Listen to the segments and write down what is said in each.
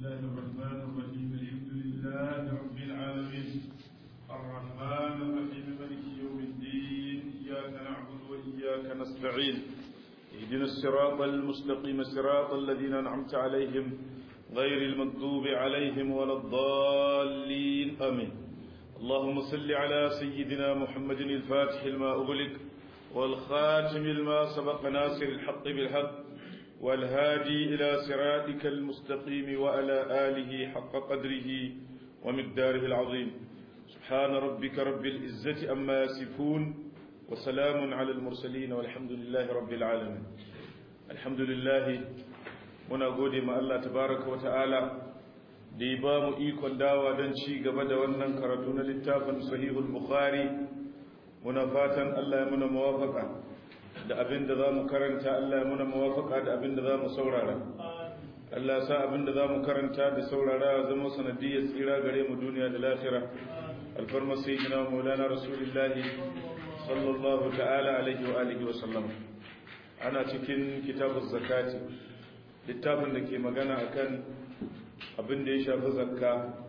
الله الرحمن الرحيم الحمد لله رب العالمين الرحمن الرحيم مالك يوم الدين إياك نعبد وإياك نستعين اهدنا الصراط المستقيم صراط الذين أنعمت عليهم غير المغضوب عليهم ولا الضالين آمين اللهم صل على سيدنا محمد الفاتح لما أغلق والخاتم لما سبق ناصر الحق بالحق والهادي إلى صراطك المستقيم وعلى آله حق قدره ومقداره العظيم سبحان ربك رب العزة أما يصفون وسلام على المرسلين والحمد لله رب العالمين الحمد لله muna gode ma Allah tabaraka wa ta'ala da ya ba mu ikon dawa don ci gaba da wannan karatu na littafin sahihul bukhari muna fatan Allah ya muna mawafaka da abin da za mu karanta Allah ya muna mawafaka da abin da za mu saurara Allah sa abin da za mu karanta da saurara zama sanadiyar tsira gare mu duniya da lafira alfarma sayyidina maulana rasulullahi sallallahu ta'ala alaihi wa alihi wa sallam ana cikin kitabuz zakati littafin da ke magana akan abin da ya shafi zakka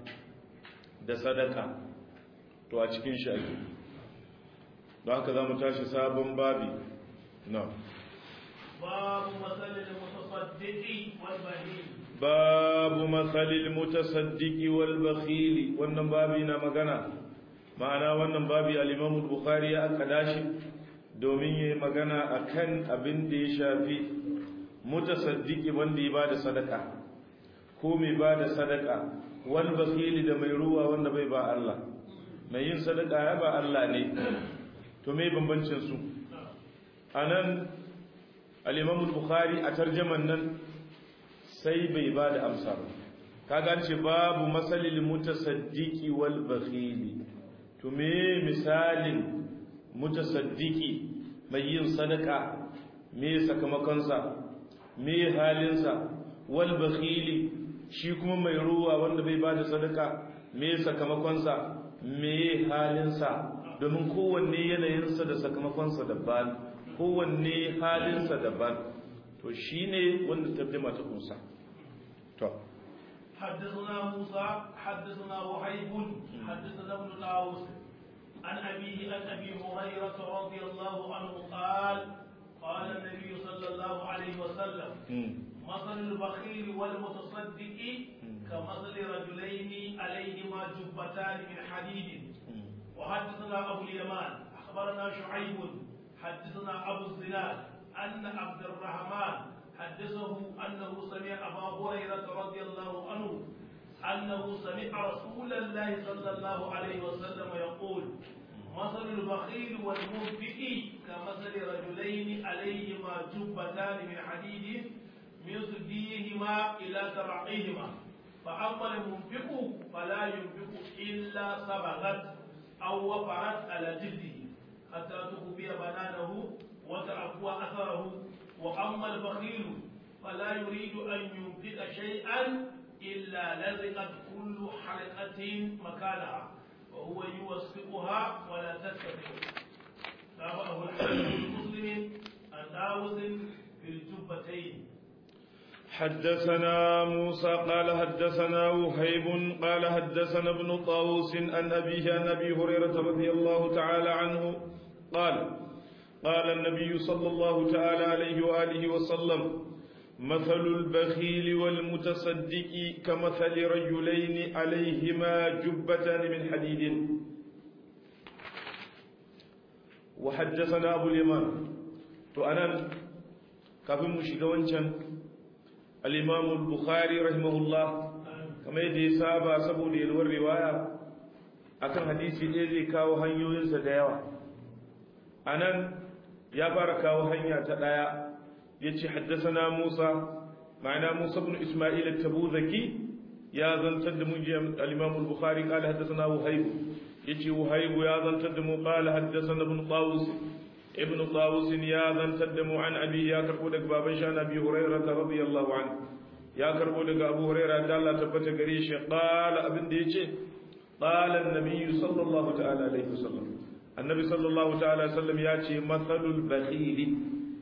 da sadaka to a cikin shi ake don haka za mu tashi sabon babi na babu matsalin mutasaddiki wal bahili babu matsalin mutasaddiki wal bakhili wannan babi na magana ma'ana wannan babi al-imam bukhari ya aka dashi domin yayi magana akan abin da ya shafi mutasaddiki wanda ya bada sadaka ko mai bada sadaka wal bakhili da mai ruwa wanda bai ba Allah mai yin sadaka ya ba Allah ne to me bambancin su anan al-Imam al-Bukhari a tarjaman nan sai bai bada amsa ba kaga ce babu masalil mutasaddiki wal bakhili to me misalin mutasaddiki mai yin sadaka me sakamakonsa me halinsa wal bakhili shi kuma mai ruwa wanda bai bada sadaka me sakamakonsa me halinsa domin kowanne yanayinsa da sakamakonsa daban kowanne halinsa daban to shine wanda tarjuma ta kunsa to حدثنا موسى حدثنا وهيب حدثنا ابن طاووس عن أبيه عن أبي هريرة رضي الله عنه قال قال النبي صلى الله عليه وسلم مثل البخيل والمتصدق كمثل رجلين عليهما جبتان من حديد وحدثنا أبو اليمان أخبرنا شعيب حدثنا أبو الزناد أن عبد الرحمن حدثه أنه سمع أبا هريرة رضي الله عنه أنه سمع رسول الله صلى الله عليه وسلم يقول مثل البخيل والمنفق كمثل رجلين عليهما جبتان من حديد من سديهما إلى ترعيهما فأما المنفق فلا ينفق إلا سبغت أو وفرت على جلده حتى تخفي بنانه وتعفو أثره وأما البخيل فلا يريد أن ينفق شيئا إلا لزقت كل حلقة مكانها وهو يوثقها ولا تتبع تابعه الحديث المسلم عن داوود في الجبتين حدثنا موسى قال حدثنا وهيب قال حدثنا ابن طاووس عن أبيه عن أبي هريرة رضي الله تعالى عنه قال قال النبي صلى الله تعالى عليه وآله وسلم مثل البخيل والمتصدق كمثل رجلين عليهما جبتان من حديد وحدثنا أبو اليمان تؤنن كفي مشغوانشان الإمام البخاري رحمه الله كما يدي سابا سبو يلور رواية akan hadisi ɗaya zai kawo hanyoyinsa da yawa a nan ya fara kawo hanya ta ɗaya yace haddathana Musa ma'ana Musa ibn Isma'il at-Tabuzaki ya zantar da mu al-Imam al-Bukhari qala haddathana Wahayb yace Wahayb ya zantar da mu qala haddathana ibn Tawus ibn Tawus ya zantar da mu an abi ya karbo daga baban shi Abi Hurairah radiyallahu anhu ya karbo daga Abu Hurairah da Allah tabbata gare shi qala abin da yace qala an-nabiy sallallahu ta'ala alaihi wasallam annabi sallallahu ta'ala sallam ya ce matsalul bakhili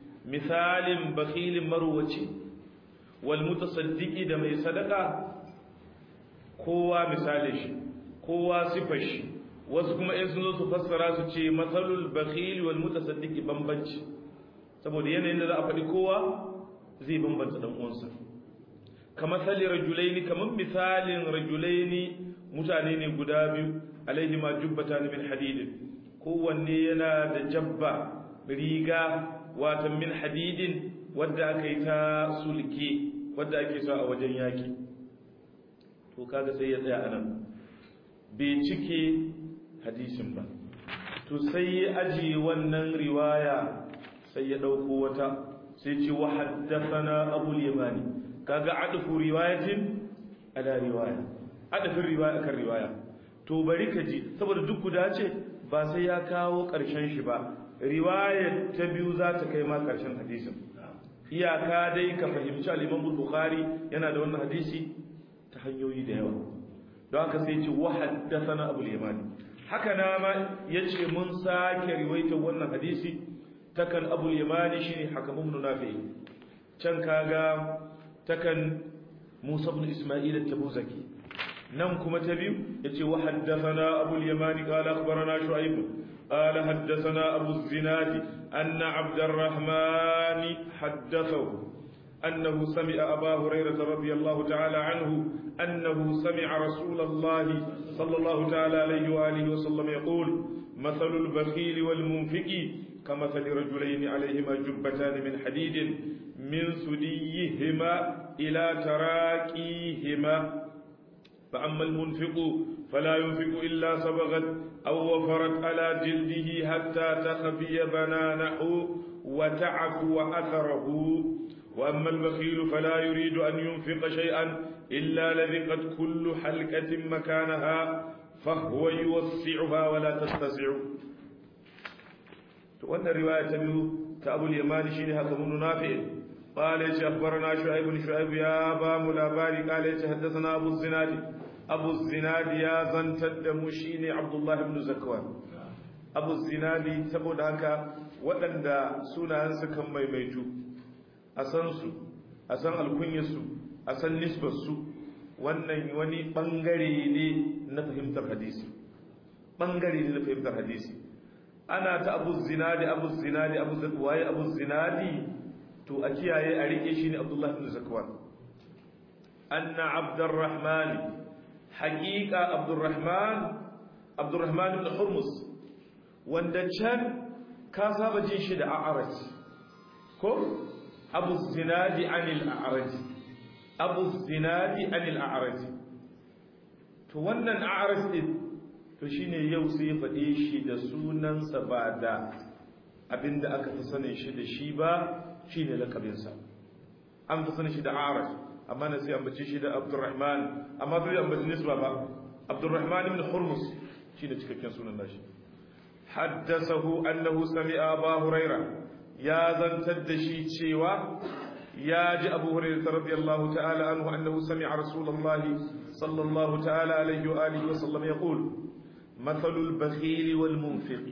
misalin bakhilin marwaci wal mutasaddiki da mai sadaka kowa misalin shi kowa sifar shi wasu kuma in sun zo su fassara su ce matsalul bakhil wal mutasaddiqi bambanci saboda yanayin da za a faɗi kowa zai bambanta dan uwansa kamar sali rajulaini kamar misalin rajulaini mutane ne guda biyu alaihi ma jubbatan min hadidin kowanne yana da jabba riga watan min hadidin wadda aka yi ta sulke wadda ake sa a wajen yaki to kaga sai ya tsaya anan bai cike hadisin ba to sai ya ajiye wannan riwaya sai ya dauko wata sai ce wa haddathana abul yamani kaga adfu riwayatin ala riwaya adafin riwaya kan riwaya to bari ka ji saboda duk guda ce ba sai ya kawo karshen shi ba riwaya ta biyu za ta kai ma karshen hadisin iyaka dai ka fahimci al-Imam Bukhari yana da wannan hadisi ta hanyoyi da yawa don haka sai ce wa haddathana abul yamani haka na ma yace mun sake riwayar wannan hadisi takan abul yamani shine hakam ibn nafi can kaga takan musa ibn isma'il at-tabuzaki nan kuma ta biyu yace wa haddathana abul yamani qala akhbarana shu'aib قال حدثنا أبو الزناد أن عبد الرحمن حدثه أنه سمع أبا هريرة رضي الله تعالى عنه أنه سمع رسول الله صلى الله تعالى عليه وآله وسلم يقول مثل البخيل والمنفق كمثل رجلين عليهما جبتان من حديد من سديهما إلى تراكيهما فأما المنفق فلا ينفق إلا صبغت أو وفرت على جلده حتى تخفي بنانه وتعفو أثره وأما البخيل فلا يريد أن ينفق شيئا إلا لذقت كل حلقة مكانها فهو يوسعها ولا تتسع وأن الرواية تبدو تأبو اليمان شيني هكذا نافع قال أخبرنا شعيب شعيب يا أبا ملاباري قال حدثنا أبو الزناد abu zinadi ya zantar da mu shine abdullahi ibn zakwan abu zinadi saboda haka waɗanda sunayensu kan maimaitu a san su a san alkunyarsu a san nisbarsu wannan wani ɓangare ne na fahimtar hadisi ɓangare ne na fahimtar hadisi ana ta abu zinadi abu zinadi abu waye abu zinadi to a kiyaye a rike shi ne abdullahi ibn zakwan anna abdurrahmani haƙiƙa abdurrahman abdurrahman ibn hurmus wanda can ka saba jin shi da a'araj ko abu zinadi anil a'araj abu zinadi anil a'araj to wannan a'araj din to shine yau sai ya faɗe shi da sunansa ba da abinda aka fi sanin shi da shi ba shine lakabinsa an fi sanin shi da a'araj amma na sai ambace shi da Abdurrahman amma bai ambace nisba ba Abdurrahman ibn Hurmus shi da cikakken sunan nashi haddathahu annahu sami'a Abu Huraira ya zantar da shi cewa ya ji Abu Hurairah radiyallahu ta'ala anhu annahu sami'a Rasulullah sallallahu ta'ala alaihi wa alihi wa sallam yaqul مثل البخيل والمنفق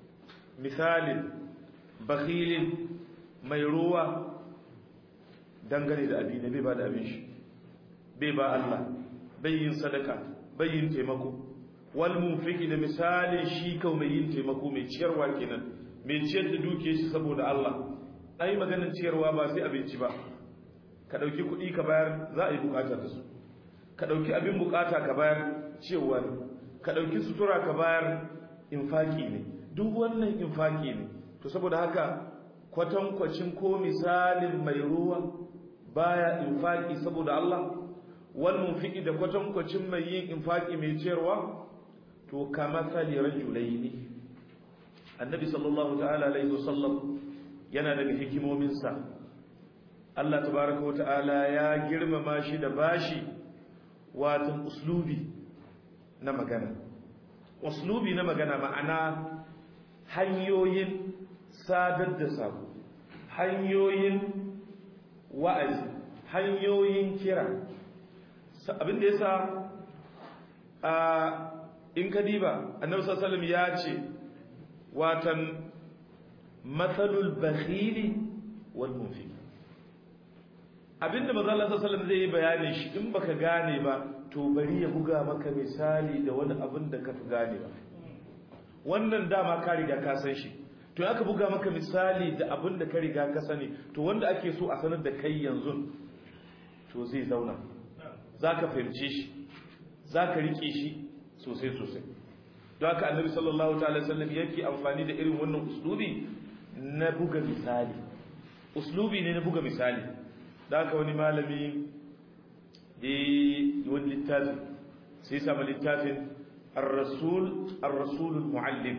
مثال بخيل ميروه dangane da abi ne bai ba da abin shi bai ba Allah bai yin sadaka bai yin taimako wal munfiki da misalin shi kau mai yin taimako mai ciyarwa kenan mai ciyar da duke shi saboda Allah ai maganar ciyarwa ba sai abinci ba ka dauki kuɗi ka bayar za a yi bukata da su ka dauki abin bukata ka bayar ciyarwa ne ka dauki sutura ka bayar infaki ne duk wannan infaki ne to saboda haka kwatankwacin ko misalin mai ruwa baya infaki saboda Allah wal munfiki da kwatankwacin mai yin infaki mai ciyarwa to kama sali rajulaini annabi sallallahu ta'ala alaihi wasallam yana daga hikimomin sa Allah tabaraka wa ta'ala ya girmama shi da bashi watan uslubi na magana uslubi na magana ma'ana hanyoyin sadar da sako hanyoyin wa'azi hanyoyin kira abinda ya sa a in ka diba annabi sallallahu ya ce watan matsalul bakhili wal munfiq abinda manzo Allah sallallahu alaihi wasallam zai yi bayani shi in baka gane ba to bari ya buga maka misali da wani abin da ka fi gane ba wannan dama ka riga ka san shi to aka buga maka misali da abin da ka riga ka sani to wanda ake so a sanar da kai yanzu to zai zauna zaka fahimce shi zaka rike shi sosai sosai don haka annabi sallallahu ta'ala sallam yake amfani da irin wannan uslubi na buga misali uslubi ne na buga misali da haka wani malami da yi wani littafi sai sama littafin الرسول الرسول المعلم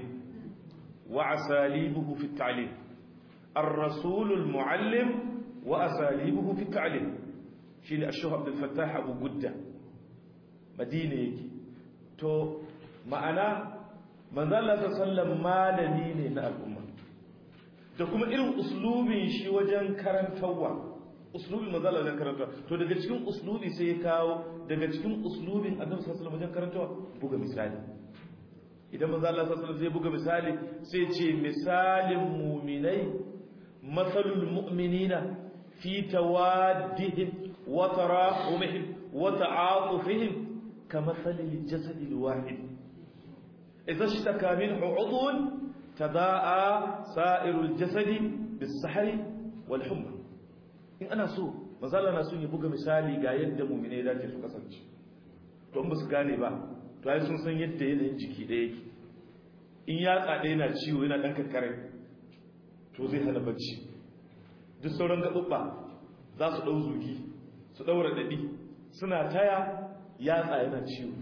وأساليبه في التعليم الرسول المعلم وأساليبه في التعليم شيل الشيخ عبد الفتاح أبو جدة مدينة يجي تو معنا من ذا الله صلى malami ne na al'umma da kuma irin uslubin shi wajen karantarwa uslubin manzo Allah wajen karantawa to daga cikin uslubi sai ya kawo daga cikin uslubin Annabi sallallahu alaihi wasallam wajen karantawa buga misali idan manzo Allah sallallahu alaihi wasallam zai buga misali sai ce misalin mu'minai masalul mu'minina fi tawaddihim wa tarahumihim wa ta'atufihim kamathalil jasadil wahid idza ishtaka minhu 'udwun tadaa sa'irul jasadi bis-sahri wal humma in ana so manzala na son ya buga misali ga yadda mu'mine da su kasance to ba su gane ba to ai sun san yadda yanayin jiki ɗaya yake in ya tsada yana ciwo yana dan kakkare to zai hana bacci duk sauran gaɓuɓɓa za su ɗau zugi su ɗaura daɗi suna taya yatsa yana ciwo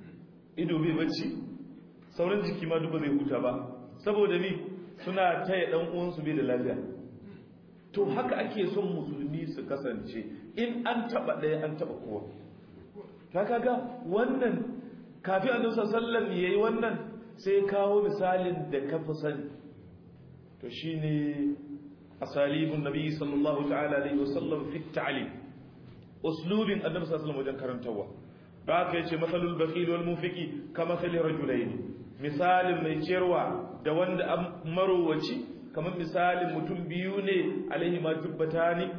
ido bai bacci sauran jiki ma duk ba zai huta ba saboda ni suna taya ɗan uwansu bai da lafiya to haka ake son musulmi su kasance in an taba ɗaya an taba kowa ta kaga wannan kafin annabi sallallahu yayi wannan sai kawo misalin da ka fi sani to shine asalibun nabi sallallahu ta'ala alaihi wasallam fi ta'lim uslubin annabi sallallahu wajen karantawa da haka yace masalul bakhil wal munfiqi kama sali rajulaini misalin mai ciyarwa da wanda marowaci kamar misalin mutum biyu ne alaihi ma jubbata ne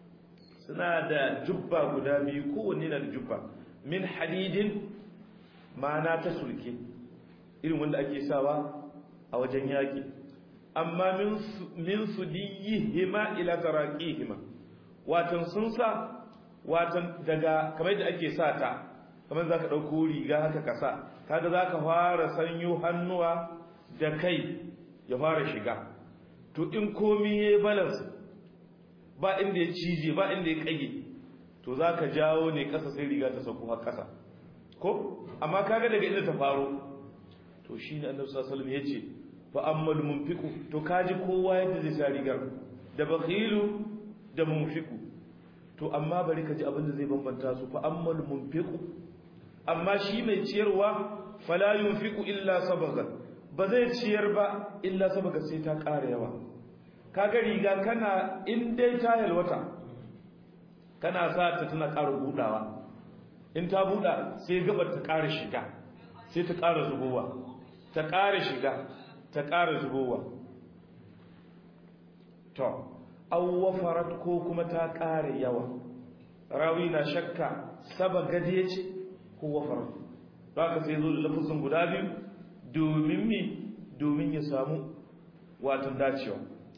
suna da jubba guda biyu kowanne na da jubba min hadidin ma'ana ta sulke irin wanda ake sawa a wajen yaƙi amma min su hima ila hima watan sun sa watan daga kamar da ake sa ta kamar za ka ɗauko riga haka kasa kaga za ka fara sanyo hannuwa da kai ya fara shiga to in komi ya yi balance ba inda ya cije ba inda ya kage to za ka jawo ne ƙasa sai riga ta sauko har ƙasa ko amma kaga daga inda ta faro to shi ne annabi sallallahu alaihi ya ce fa ammal munfiqu to kaji kowa yadda zai sa rigar da bakhilu da munfiqu to amma bari ka ji abin da zai bambanta su fa ammal munfiqu amma shi mai ciyarwa fala yunfiqu illa sabagan ba zai ciyar ba illa saboda sai ta ƙara yawa kaga riga kana in dai ta yalwata kana sa ta tana ƙara budawa in ta buda sai gabar ta ƙara shiga sai ta ƙara zubowa ta ƙara shiga ta ƙara zubowa to awwafarat ko kuma ta ƙara yawa rawi na shakka saba gaje ce ko wafarat ba ka sai zo da lafazin guda biyu domin mi domin ya samu watan dacewa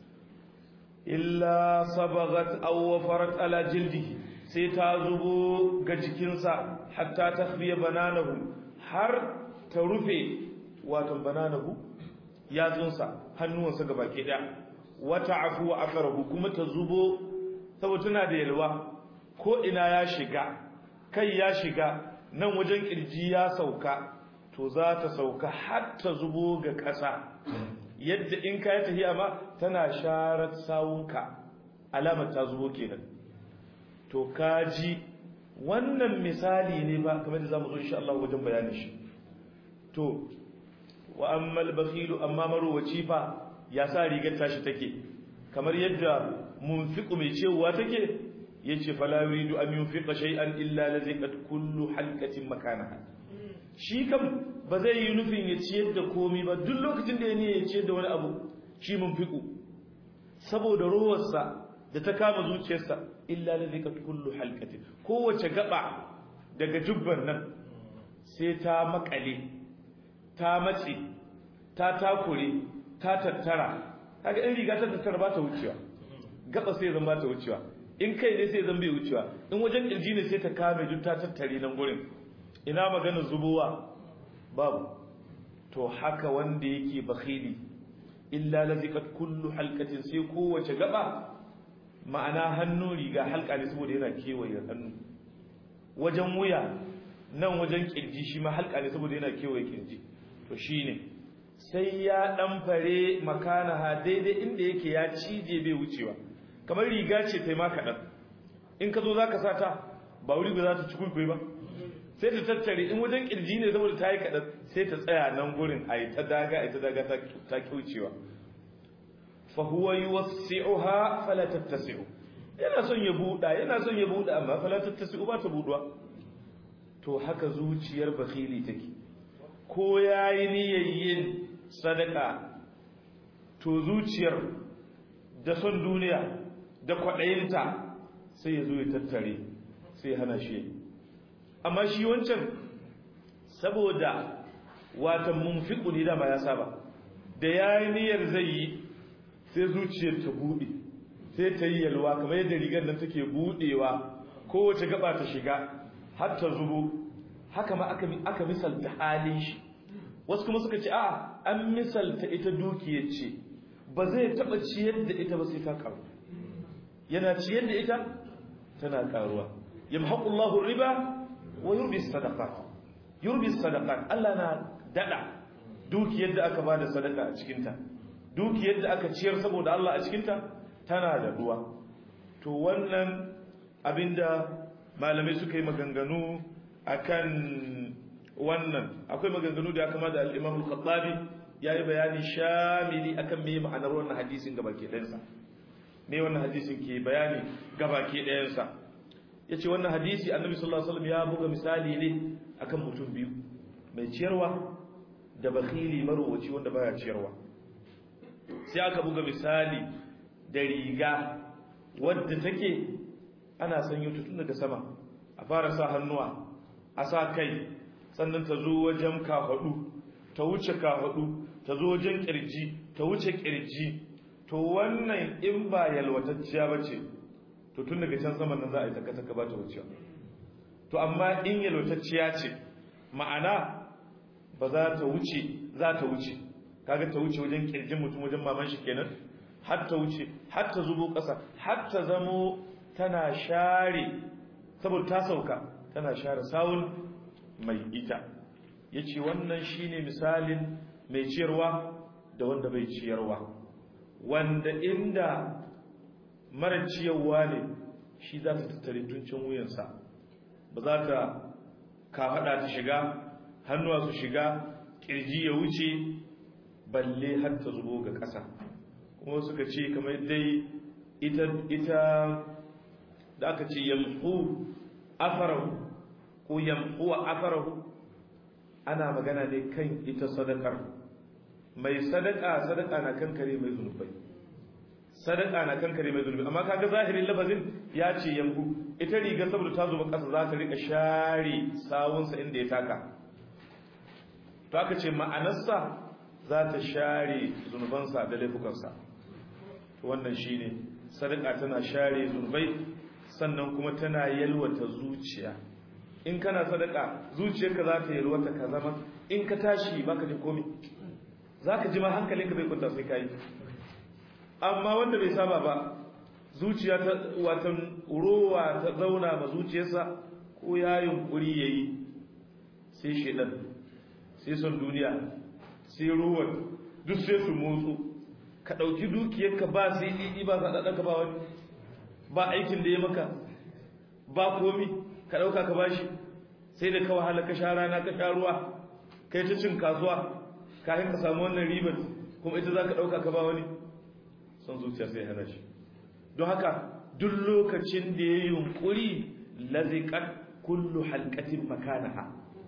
illa sabagat aw wafarat ala jildihi sai ta zubo ga jikinsa hatta takhfiya bananahu har ta rufe watan bananahu yatsunsa hannuwansa gabaki daya wata afu wa akarahu kuma ta zubo saboda tana da yalwa ko ina ya shiga kai ya shiga nan wajen kirji ya sauka to za ta sauka har ta zubo ga ƙasa yadda in ka yi tafiya ma tana sharar sawunka alamar ta zubo kenan to kaji wannan misali ne ba kamar da zamu zo insha Allah wajen bayanin shi to wa ammal bakhilu amma marowaci fa ya sa rigar tashi take kamar yadda munfiqu mai cewa take yace fala yuridu an yunfiqa shay'an illa laziqat kullu halqatin makanaha shi kam ba zai yi nufin ya ciyar da komi ba duk lokacin da ya ne ya ciyar da wani abu shi munfiqu saboda rowarsa da ta kama zuciyarsa illa laziqat kullu halqatin kowace gaba daga jubban nan sai ta makale ta mace ta takure ta tattara kaga in riga ta tattara ba ta wucewa gaba sai zan ba ta wucewa in kai ne sai zan bai wucewa in wajen kirji ne sai ta kame duk ta tattare nan gurin ina magana zubowa babu to haka wanda yake bakhili illa laziqat kullu halqatin sai kowace gaba ma'ana hannu riga halka ne saboda yana kewaye hannu wajen wuya nan wajen kirji shi ma halka ne saboda yana kewaye kirji to shine sai ya dan fare makanaha daidai inda yake ya cije bai wucewa kamar riga ce tai ma kadan in ka zo zaka sa ta ba wuri ba za ta ci kulkui ba sai ta tattare in wajen kirji ne saboda ta yi kadan sai ta tsaya nan gurin a yi ta daga a yi ta daga ta kyaucewa fa huwa yuwassi'uha fala tattasi'u yana son ya buɗa yana son ya buɗa amma fala tattasi'u ba ta buɗuwa to haka zuciyar bakhili take ko yayi niyyar yin sadaka to zuciyar da son duniya da kwaɗayinta sai ya zo ya tattare sai ya hana shi amma shi wancan saboda watan munfiqu ne da ma ya saba da yayi niyyar zai yi sai zuciyar ta bude sai ta yi yalwa kamar yadda rigar nan take budewa kowace gaba ta shiga har ta zubo haka ma aka aka misalta halin shi wasu kuma suka ce a an misalta ita dukiyar ce ba zai taba ciyar da ita ba sai ta karu yana ciyar da ita tana karuwa yamhaqullahu riba wa yurbi sadaqat yurbi sadaqat Allah na dada dukiyar da aka bada sadaka a cikin ta dukiyar da aka ciyar saboda Allah a cikin ta tana da ruwa to wannan abinda malamai suka yi maganganu akan wannan akwai maganganu da aka da al-Imam al-Khattabi yayi bayani shamili akan me ma'anar wannan hadisin gabake ɗayansa me wannan hadisin ke bayani gabake ɗayansa yace wannan hadisi annabi sallallahu alaihi wasallam ya buga misali ne akan mutum biyu mai ciyarwa da bakhili marwaci wanda baya ciyarwa sai aka buga misali da riga wadda take ana sanyo ta tun daga sama a fara sa hannuwa a sa kai sannan ta zo wajen kafadu ta wuce kafadu ta zo wajen kirji ta wuce kirji to wannan in ba yalwatacciya bace to tun daga can saman nan za a yi taka-taka ba ta wucewa to amma in yalwatacciya ce ma'ana ba za ta wuce za ta wuce kaga ta wuce wajen kirjin mutum wajen maman shi kenan har ta wuce har ta zubo ƙasa har ta zamo tana share saboda ta sauka tana share sawun mai ita yace wannan shine misalin mai ciyarwa da wanda bai ciyarwa wanda inda mara ciyarwa ne shi za ta tattare tuncin wuyansa ba za ta kafaɗa ta shiga hannuwa su shiga ƙirji ya wuce balle har ta zubo ga ƙasa kuma suka ce kamar dai ita ita da aka ce yamhu afarahu ko yamhu afarahu ana magana ne kan ita sadakar mai sadaka sadaka na kankare mai zunubai sadaka na kankare mai zunubi amma kaga zahirin lafazin ya ce yamhu ita riga saboda ta zuba ƙasa za ta rika share sawunsa inda ya taka to aka ce ma'anarsa za ta share zunubansa da laifukansa wannan shine sadaka tana share zunubai sannan kuma tana yalwata zuciya in kana sadaka zuciyarka za ta yalwata ka zama in ka tashi baka ji komai za ka ji ma hankalinka bai kwanta sai ka yi amma wanda bai saba ba zuciya ta watan rowa ta zauna ma zuciyarsa ko ya yunkuri ya yi sai shaidan sai son duniya sai ruwan duk sai su motsu ka ɗauki dukiyarka ba sai ɗiɗi ba ka ba wani ba aikin da ya maka ba komi ka ɗauka ka bashi sai da ka wahala ka sha rana ka sha ruwa kai ta cin kasuwa kafin ka samu wannan ribar kuma ita za ka ɗauka ka ba wani son zuciya sai hana shi don haka duk lokacin da ya yunkuri laziƙar kullu halkatin makanaha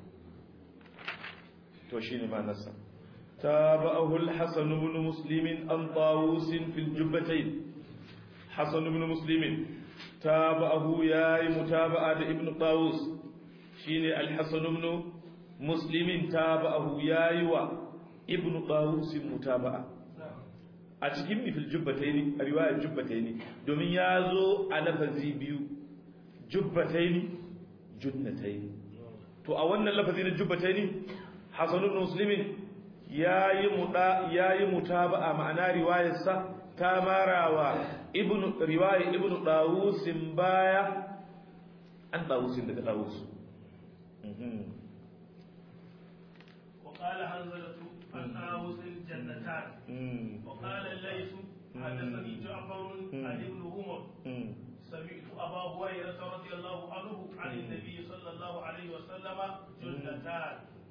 to shi ne manasa تابعه الحسن بن مسلم عن طاووس في الجبتين حسن بن مسلم tabahu yayi mutaba'a da ibnu tawus shine al-hasan ibn muslimin tabahu yayi wa ibnu tawus mutaba'a a cikin mifil jubbataini a riwayar jubbataini domin ya zo a lafazi biyu jubbataini junnataini to a wannan lafazi na jubbataini hasan ibn muslimin yayi muda yayi mutaba'a ma'ana riwayarsa ta marawa ibn riwaya ibn dawus baya an dawus daga dawus وقال حنظلة عن داوود الجنتان وقال الليث حدثني جعفر عن ابن عمر سمعت أبا هريرة رضي الله عنه عن النبي صلى الله عليه وسلم جنتان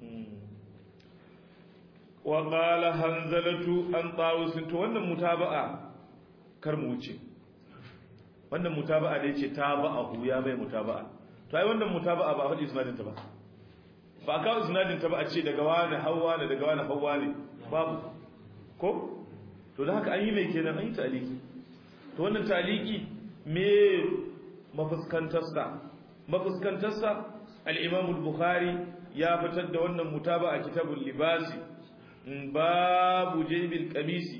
وقال حنظلة عن طاووس to wannan mutaba'a kar mu wuce wannan mutaba'a da yace taba'ahu ya mai mutaba'a to ai wannan mutaba'a ba faɗi isnadin ta ba ba ka isnadin ta ba a ce daga wani hawa ne daga wani hawa ne babu ko to da haka an yi mai kenan an yi taliki to wannan taliki me mafuskantarsa mafuskantarsa al-imam al-bukhari ya fitar da wannan mutaba'a kitabul libasi babu jaybil qamisi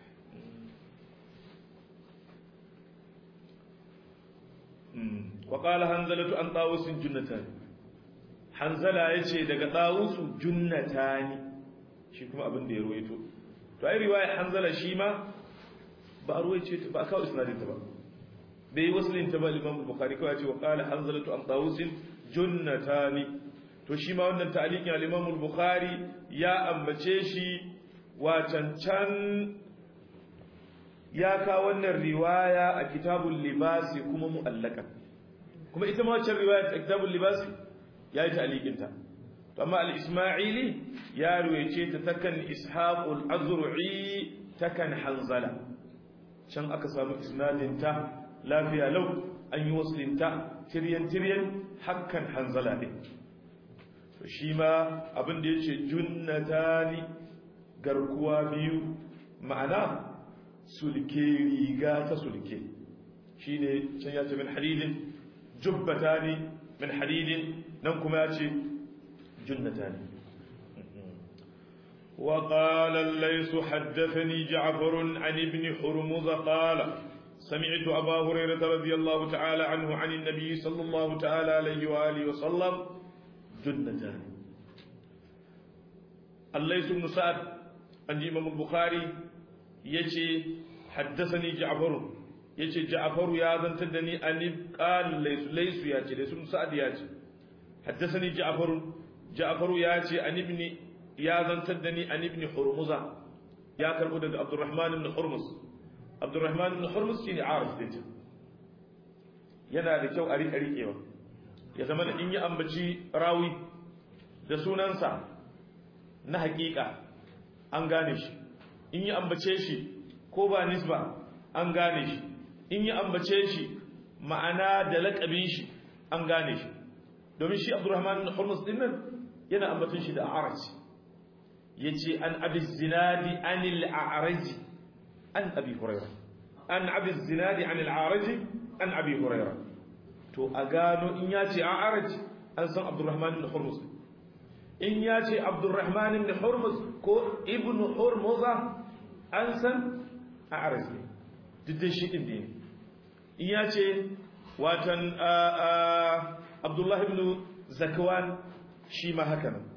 وقال هنزلة عن طاووس جنتان hanzala ya ce daga ɗawusu junnatani shi kuma abin da ya ruwaito to ai riwaya hanzala shi ma ba a ruwaice ba a kawo isnadin ta ba bai yi wasu ta ba liman bukhari kawai ce wa qala hanzalatu an tawusin junnatani to shi ma wannan ta'liqin al-imam bukhari ya ambace shi wa cancan ya ka wannan riwaya a kitabul libasi kuma mu'allaka kuma ita ma wancan riwaya a kitabul libasi ya yi ta'alikinta to amma al-isma'ili ya ruwaice ta takan ishaqul azru'i takan hanzala can aka samu isnadin ta lafiya lau an yi waslinta tiryan tiryan hakkan hanzala ne to shi ma abin da yace junnatani garkuwa biyu ma'ana sulke riga ta sulke shine can ya ce min hadidin jubbatani min hadidin nan kuma ya ce junnata ne وقال الليث حدثني جعفر عن ابن حرمز قال سمعت أبا هريرة رضي الله تعالى عنه عن النبي صلى الله تعالى عليه وآله وسلم جنتان الليث بن سعد عن إمام البخاري يجي حدثني جعفر يجي جعفر يا ذن تدني أن قال ليس ليس ياتي ليس بن سعد ياتي حدثني جعفر جعفر ياتي عن ابن يا ذن تدني عن ابن حرمزة يا كربو دغ عبد الرحمن بن حرمز عبد الرحمن بن حرمز shine arif din yana da kyau a rika rikewa ya zama da in yi ambaci rawi da sunansa na hakika an gane shi in yi ambace shi ko ba nisba an gane shi in yi ambace shi ma'ana da laƙabin shi an gane shi domin shi abdurrahman bin hurmus din nan yana ambaton shi da a'raj yace an abi zinadi anil a'raj an abi hurairah an abi zinadi anil a'raj an abi hurairah to a gano in yace a'raj an san abdurrahman bin hurmus in yace abdurrahman bin hurmus ko ibnu hurmuza an san a'raj ne duk shi din ne in yace watan abdullahi ibn zakwan shi ma haka nan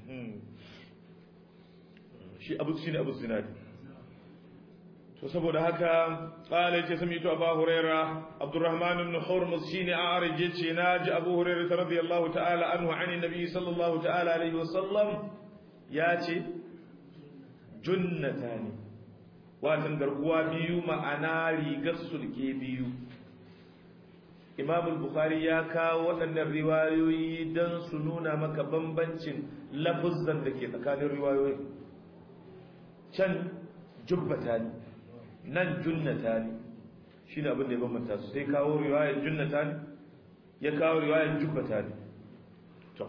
shi abu shi ne abu zinadi to saboda haka qala yace sami'tu abu huraira abdurrahman ibn hurmuz shine a'rij yace naji abu huraira radiyallahu ta'ala anhu ani nabi sallallahu ta'ala alaihi wasallam yace junnatani watan garkuwa biyu ma'ana rigar sulke biyu imam al-bukhari ya kawo waɗannan riwayoyi don su nuna maka bambancin lafuzan da ke tsakanin riwayoyi can jubbata ne nan junnata ne shi ne abin da ya bambanta su sai kawo riwayar junnata ne ya kawo riwayar jubbata ne to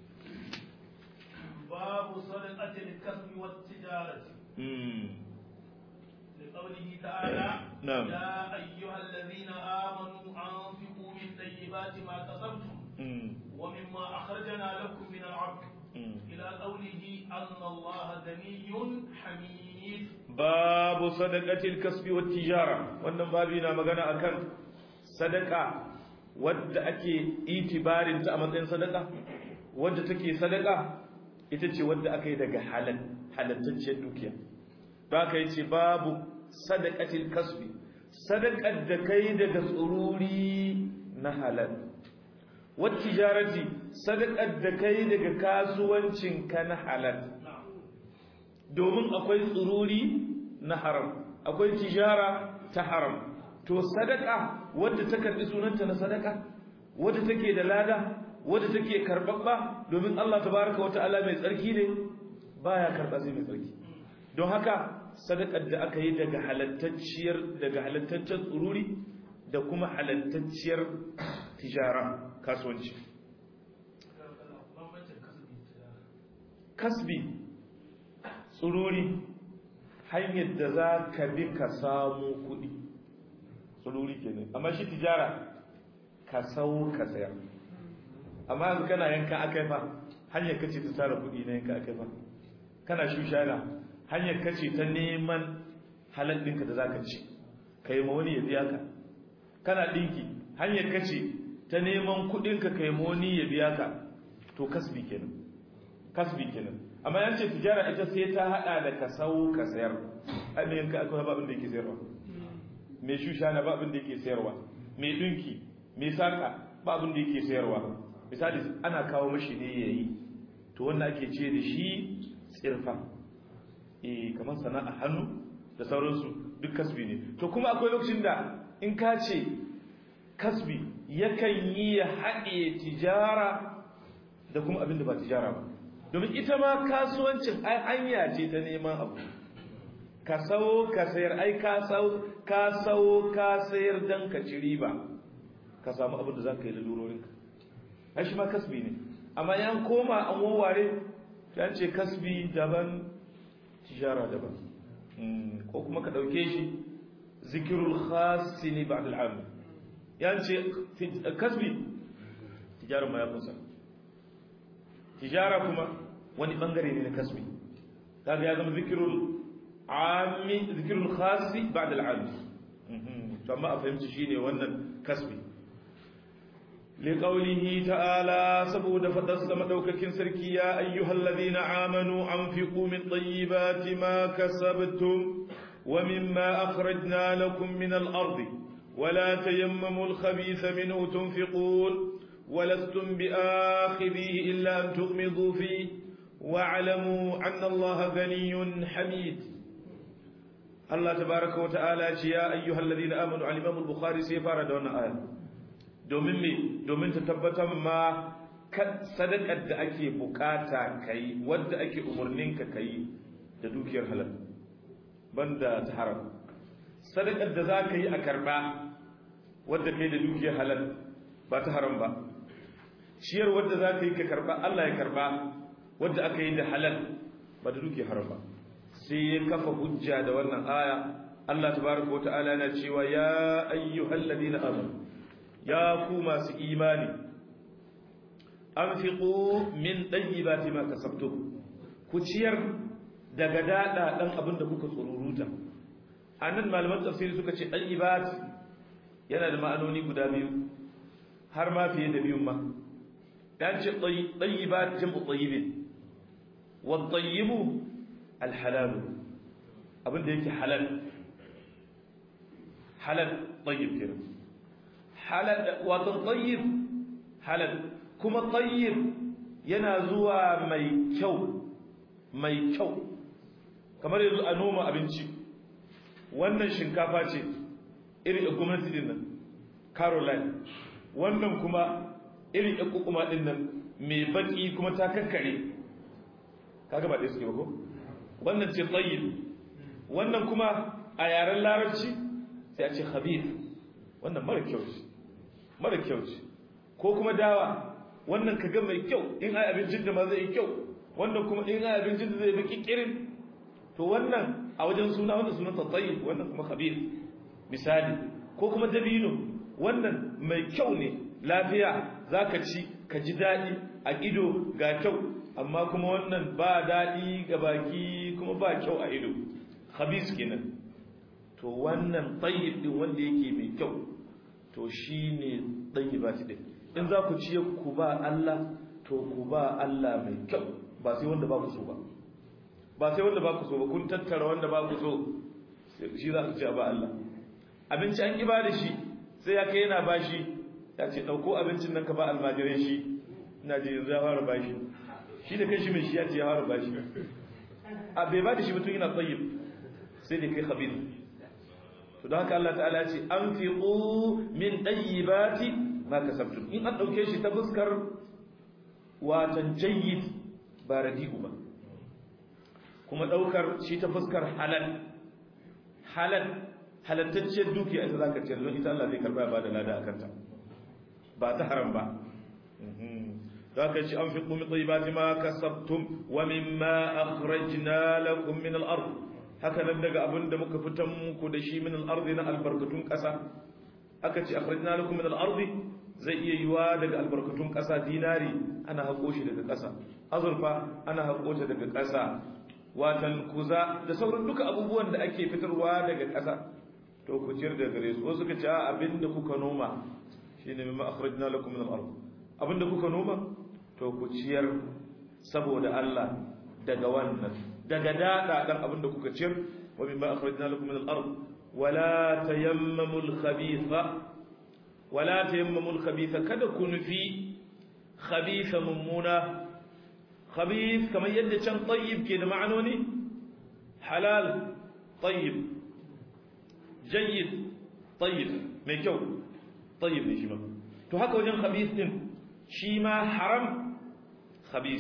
babu sadaqatil kasbi wat tijarati لقوله تعالى نعم. يا أيها الذين آمنوا إلى قوله أن الله غني حميد babu sadaqatil kasbi wat tijara wannan babi na magana akan sadaka wadda ake itibarin ta a matsayin sadaka wadda take sadaka ita ce wadda aka yi daga halal halattacciyar dukiya ba ka yi ce babu sadaqatil kasbi sadakar da kai daga tsururi na halal wat tijarati sadakar da kai daga kasuwancin ka na halal domin akwai tsururi na haram akwai tijara ta haram to sadaka wadda ta karbi sunanta na sadaka wadda take da lada wadda take karbabba domin Allah tabaraka wa ta'ala mai tsarki ne baya karba sai mai tsarki don haka sadakar da aka yi daga halattacciyar daga halattaccen tsururi da kuma halattacciyar tijara kasuwanci kasbi tsururi hanyar da za ka bi ka samu kuɗi tsururi ke ne amma shi tijara ka sau ka sayar amma yanzu kana yanka akai fa hanyar kace ta tara kuɗi na yanka akai fa kana shushana hanyar kace ta neman halal ɗinka da zaka ci kai ma wani ya biya ka kana ɗinki hanyar kace ta neman kuɗinka kai ma wani ya biya ka to kasbi kenan kasbi kenan amma yan ce tijara ita sai ta hada da ka sau ka sayar ai mai yanka akwai babin da yake sayarwa mai shushana ba abin da yake sayarwa mai dinki mai saka ba abin da yake sayarwa misali ana kawo mashi ne yayi to wanda ake ce da shi tsirfa eh kamar sana'a hannu da sauransu duk kasbi ne to kuma akwai lokacin da in ka ce kasbi yakan yi ya haɗe tijara da kuma abin da ba tijara ba domin ita ma kasuwancin ai hanya ce ta neman abu ka sawo ka sayar ai ka sawo ka sawo ka sayar dan ka ci riba ka samu abin da za ka yi lalurorinka ai shi ma kasbi ne amma yan koma an wawware ta ce kasbi daban tijara daban ko kuma ka ɗauke shi zikirul khasi ne ba'd al'am yan ce kasbi tijarar ma ya kusa tijara kuma wani bangare ne na kasbi kaga ya zama zikirul ami zikirul khasi ba'd al'am to amma a fahimci shine wannan kasbi لقوله تعالى سبود فدس مدوككين سركي يا أيها الذين آمنوا أنفقوا من طيبات ما كسبتم ومما أخرجنا لكم من الأرض ولا تيمموا الخبيث منه تنفقون ولستم بآخذيه إلا أن تغمضوا فيه واعلموا أن الله غني حميد الله تبارك وتعالى يا أيها الذين آمنوا على الإمام البخاري سيفار دون آية domin me domin ta tabbatar ma sadakar da ake bukata kai wadda ake umarnin ka kai da dukiyar halal banda ta haram sadakar da za ka yi a karba wadda kai da dukiyar halal ba ta haram ba ciyar wadda za ka yi ka karba Allah ya karba wadda aka yi da halal ba da dukiyar haram ba sai ya kafa hujja da wannan aya Allah tabaraka wa ta'ala yana cewa ya ayyuhal ladina amanu ya ku masu imani an fiƙo min ɗayyibati ma kasabtu ku ciyar daga daɗa ɗan abin da kuka tsururuta a nan malaman tafsiri suka ce ɗayyibat yana da ma'anoni guda biyu har ma fiye da biyun ma ya ce ɗayyibat jam'u ɗayyibin wa ɗayyibu alhalalu abin da yake halal halal ɗayyib kenan halal wato tayyib halal kuma tayyib yana zuwa mai kyau mai kyau kamar yanzu a noma abinci wannan shinkafa ce irin a gwamnati din nan caroline wannan kuma irin a kukuma din nan mai baki kuma ta kakkare kaga ba ɗaya suke ba ko wannan ce tayyib wannan kuma a yaren larabci sai a ce khabith wannan mara kyau ce mara kyau ce ko kuma dawa wannan kaga mai kyau in ai abincin da ma zai yi kyau wannan kuma in ai abincin da zai bi kikirin to wannan a wajen suna wannan sunan tatayi wannan kuma khabir misali ko kuma dabino wannan mai kyau ne lafiya zaka ci ka ji dadi a ido ga kyau amma kuma wannan ba daɗi ga baki kuma ba kyau a ido khabis kenan to wannan tayyib din wanda yake mai kyau to shine tayyibati din in za ku ciye ku ba Allah to ku ba Allah mai kyau ba sai wanda ba ku so ba ba sai wanda ba ku so ba kun tattara wanda ba ku so shi za ku ci ba Allah abinci an kiba da shi sai ya kai yana bashi ya ce dauko abincin nan ka ba almajirai shi ina ji yanzu ya fara bashi shi da kanshi mai shi ya ce ya fara bashi a bai ba da shi mutum yana tsayyib sai da kai khabir to don haka Allah ta'ala ce anfiqu min tayyibati ma kasabtum in an dauke shi ta fuskar watan jayyid ba radi'u ba kuma daukar shi ta fuskar halal halal halattacciyar dukiya ita zaka ciyar don ita Allah zai karba ba da lada akan ta ba ta haram ba zaka ci an fi qumi tayyibati ma kasabtum wa mimma akhrajna lakum min al-ard haka nan daga abinda muka fitan muku da shi min al-ard na albarkatun kasa aka ce akhrajna lakum min al-ard zai iya yiwa daga albarkatun kasa dinari ana hako shi daga kasa azurfa ana hako ta daga kasa watan kuza da sauran duka abubuwan da ake fitarwa daga kasa to ku ciyar da gare su wasu suka ce abinda kuka noma shine mimma akhrajna lakum min al-ard abinda kuka noma to ku ciyar saboda Allah daga wannan daga dada dan abinda kuka ciyar wa mimma akhrajna lakum min al-ard wala tayammamu al-khabitha wala tayammamu al-khabitha kada ku nufi khabitha mummuna khabith kamar yadda can tayyib ke da ma'anoni halal tayyib jayyid tayyib mai kyau tayyib ne shi ma to haka wajen khabith din shi ma haram khabith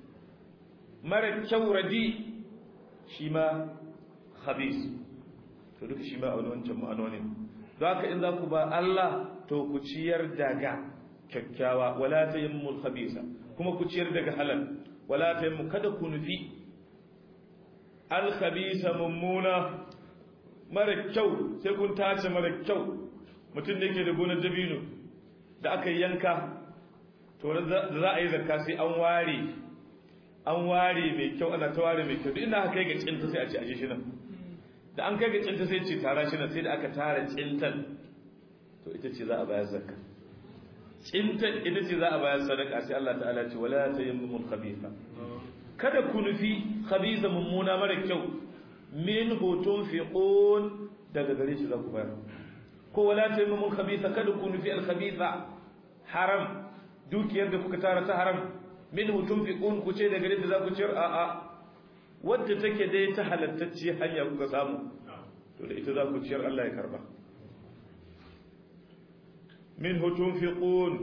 mara kyau radi shi ma khabith to duka shi ma a wani wancan ma'anoni don haka in za ku ba Allah to ku ciyar daga kyakkyawa wala tayammul khabisa kuma ku ciyar daga halal wala tayammu kada ku nufi al khabisa mummuna mara kyau sai kun tace mara kyau mutum da yake da gonar dabino da aka yanka to da za a yi zakka sai an ware an ware mai kyau ana ta ware mai kyau duk inda aka kai ga cinta sai a ce aje shi nan da an kai ga cinta sai ce tara shi nan sai da aka tara cintan to ita ce za a bayar zakka cintan ita ce za a bayar sadaka sai Allah ta'ala ce wala tayammumul khabitha kada ku nufi khabitha mummuna mara kyau min hutun fiqun daga gare shi za ku bayar ko wala tayammumul khabitha kada ku nufi al khabitha haram dukiyar da kuka tara ta haram min hutun fiqun ku ce daga gare da za ku ciyar a a wadda take dai ta halattacce hanya kuka samu to da ita za ku ciyar Allah ya karba منه تنفقون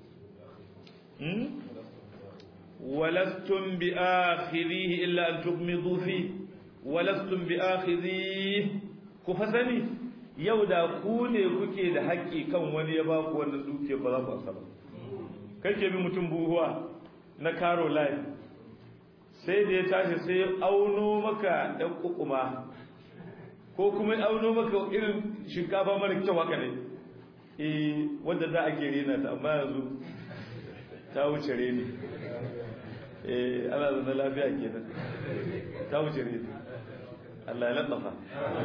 ولستم بآخذيه إلا أن تغمضوا فيه ولستم بآخذيه كفسني yauda ku ne kuke da haƙƙi kan wani ya baku wannan duke ba za ku asa ba kake bi mutum buhuwa na karo line sai da ya tashi sai ya auno maka ɗan kukuma ko kuma auno maka irin shinkafa mara kyau haka ne eh wanda za a ke rena ta amma yanzu ta wuce reni eh ana zana lafiya kenan ta wuce reni Allah ya latsafa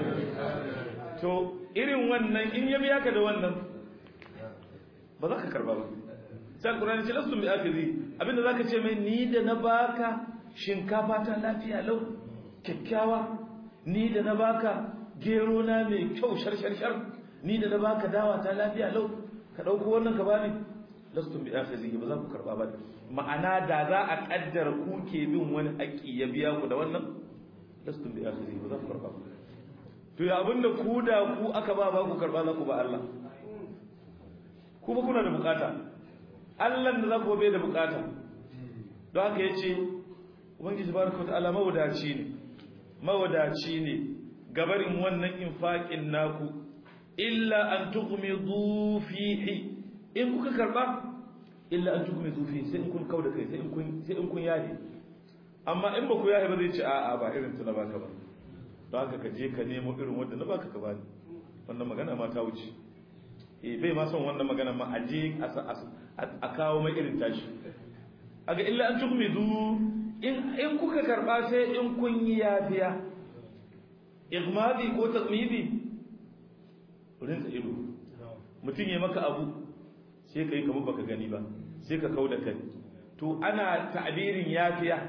to irin wannan in ya biya ka da wannan ba za ka karba ba sai Qur'ani ce lasu bi akhizi abinda zaka ce mai ni da na baka shinkafa ta lafiya lau kyakkyawa ni da na baka gero na mai kyau shar shar shar ni da na baka dawa ta lafiya lau ka dauko wannan ka bani lastum bi akhizihi ba za ku karba ba ma'ana da za a kaddara ku ke bin wani haƙi ya biya ku da wannan lastum bi akhizihi ba za ku karba ba to ya abinda ku da ku aka ba ba ku karba za ku ba Allah ku ba kuna da bukata Allah da za ku bai da bukata don haka yace ubangiji baraka wa ta'ala mawadaci ne mawadaci ne gabarin wannan infaqin naku illa an tughmidu fihi in kuka karba illa an tughmidu fihi sai in kun kauda kai sai in kun sai in kun yahi amma in ba ku yahi ba zai ce a'a ba irin tuna baka ba don haka ka je ka nemo irin wanda na baka ka bani wannan magana ma ta wuce eh bai ma son wannan magana ma a je a kawo mai irin tashi aga illa an tukmidu in in kuka karba sai in kun yi yafiya igmadi ko tasmidi rinsa ido mutum ya maka abu sai kai kamar baka gani ba sai ka kauda kai to ana ta'birin yafiya